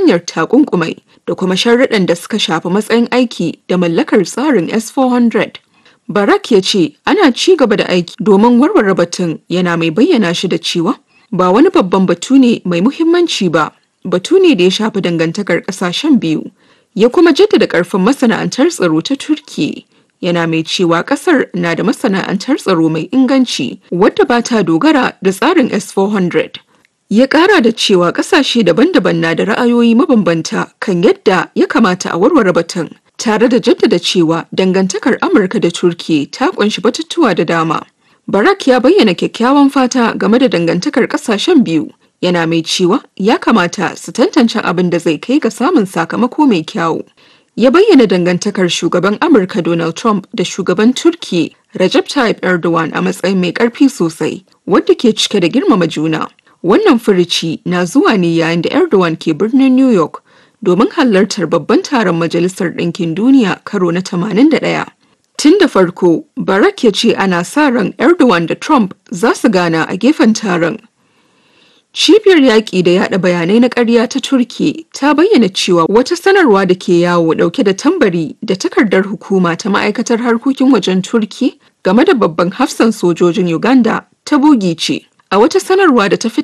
hanyar takunkumai da kuma sharruɗan da suka shafi matsayin aiki da mallakar tsarin S-400. Barak ya ce ana ci gaba da aiki domin warware batun yana mai bayyana shi da cewa ba wani babban batu ne mai muhimmanci ba, batu ne da ya shafi dangantakar ƙasashen biyu. Ya kuma jaddada ƙarfin masana'antar tsaro ta Turki. Yana mai cewa ƙasar na da masana'antar tsaro mai inganci wadda ba ta dogara da tsarin S-400. Ya ƙara da cewa ƙasashe daban-daban na da ra'ayoyi mabambanta kan yadda ya kamata a warware batun. tare da jaddada cewa dangantakar Amurka da Turki ta kunshi batutuwa da dama. Barak ya bayyana kyakkyawan fata game da dangantakar kasashen biyu, yana mai cewa ya kamata su tantance abin da zai kai ga samun sakamako mai kyawu. Ya bayyana dangantakar shugaban Amurka Donald Trump da shugaban Turki Recep Tayyip Erdogan a matsayin mai ƙarfi sosai, wadda ke cike da girmama juna. Wannan furici na zuwa ne yayin da Erdogan ke birnin New York domin halartar babban taron Majalisar Ɗinkin Duniya karo na 81. Tun da farko, Barak ya ce ana sa ran Erdogan da Trump za su gana a gefen taron. Cibiyar yaƙi da yaɗa bayanai na ƙarya ta Turki ta bayyana cewa wata sanarwa da ke yawo ɗauke da tambari da takardar hukuma ta ma'aikatar harkokin wajen Turki game da babban hafsan sojojin Uganda ta bugi ce. A wata sanarwa da ta